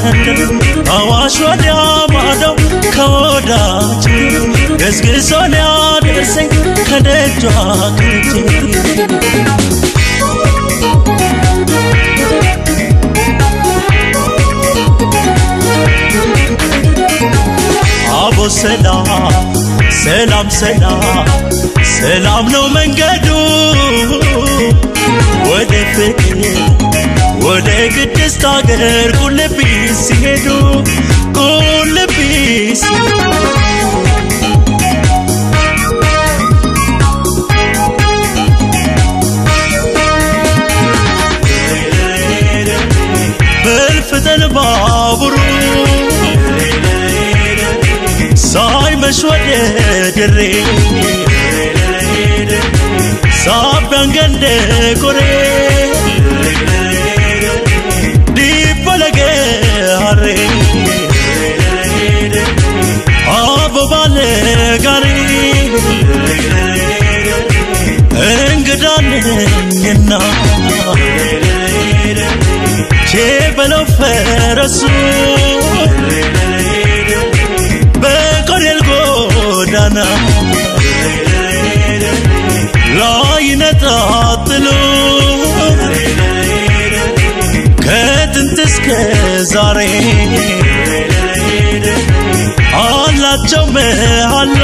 መንደር አዋሽ ወዲያ ማዶ ከወዳጅ ገዝግዞን ያደርሰኝ ከደጇ ከጄ አቦ ሰላም ሰላም ሰላም ሰላም ነው መንገዱ ወደ ፍቅር ወደ ቅድስት አገር ቁልቢስ ሲሄዱ ቁልቢስ በልፍተን ባቡሩ ሳይመሽ ወደ ድሬ ሳቢያን ገንደ ቆሬ ዲበለገ ሀሬ አበባለ ጋሪ እንግዳነኝና ቼ በለው ፈረሱ በቆሬል ጎዳና ላይ ነጣጥሎ ከጥንት እስከ ዛሬ አላቸው መሃላ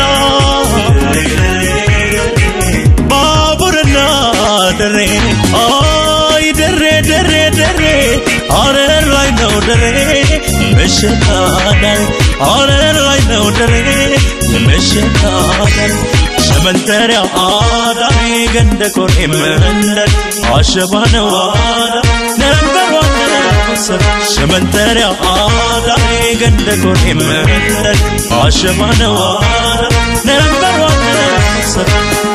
ባቡርና ደሬ አይ ደሬ ደሬ ደሬ አረር ላይ ነው ደሬ መሸታዳሪ አረር ላይ ነው ደሬ የመሸታዳሪ ሸመንተሪያ አዳሪ ገንደ ቆሬ መንደር አሸባ ነው አዳ ነበር ዋሰብ ሸመንተሪያ አዳሪ ገንደ ቆሬ መንደር አሸባ ነው አዳ ነበር ዋሰብ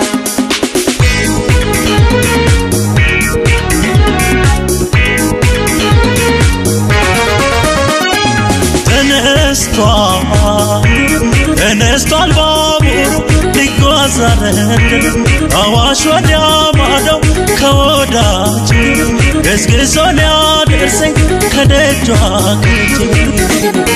ተነስቷል ተነስቷል ባቡሩ ሊጓዛረን አዋሽ ወዲያ ማዶ ከወዳጅ ገዝግዞን ያደርሰኝ ከደጇ ከጄ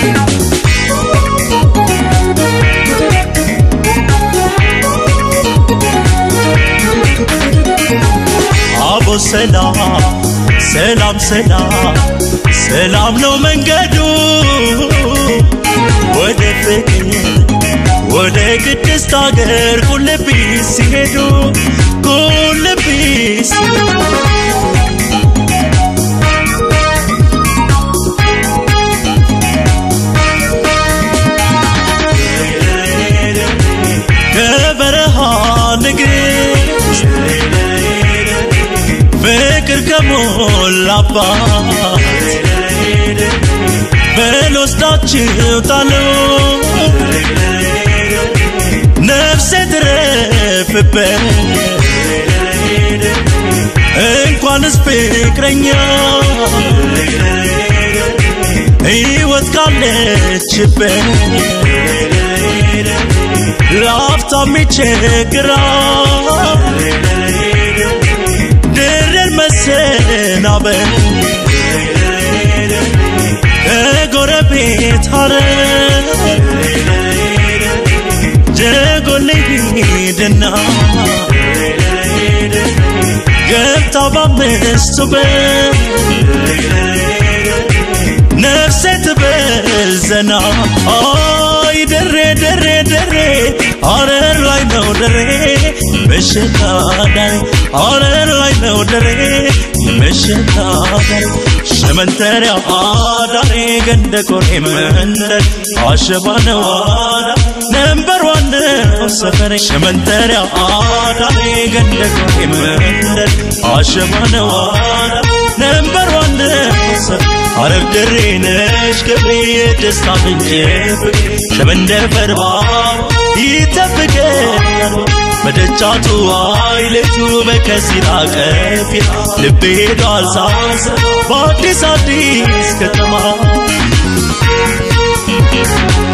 አቦ ሰላም ሰላም ሰላም ሰላም ነው መንገዱ ወደ ፍቅር ወደ ቅድስት አገር ቁልቢስ ሲሄዱ ቁልቢስ ከበረሃ ንግሥት ፍቅር ከሞላባት በልወስዳችሁ ጣሉ ነፍሴ ትረፍበት እንኳንስ ፍቅረኛ ሕይወት ካለችበት ላፍታ የሚቸግራት ድርን መሰናበት ከጎረቤት ሀረር ጀጎል ሂድና ገብታ በአምስቱ በር ነፍሴ ትበል ዘና አይ ደሬ ደሬ ደሬ ሀረር ላይ ነው ደሬ በሽታ ዳሬ ሀረር ላይ ነው ደሬ በሽታ ዳሬ ሸመንተሪያ አዳሬ ገንደ ቆሬ መንደር አሸባ ነው አዳ ነንበር ዋን ነው ሰፈሬ ሸመንተሪያ አዳሬ ገንደ ቆሬ መንደር አሸባ ነው አዳ ነንበር ዋን ነው ሰፈሬ ሐረር ደሬ ነሽ ገብሬ የደስታ ምንጭ ፍቅሬ ሸመንደር ፈርባው ይጠብቀኛል በደጃቱ አይለቱ በከሲራ ቀፊራ ልቤ ሄዷል ሳሰብ በአዲስ አዲስ ከተማ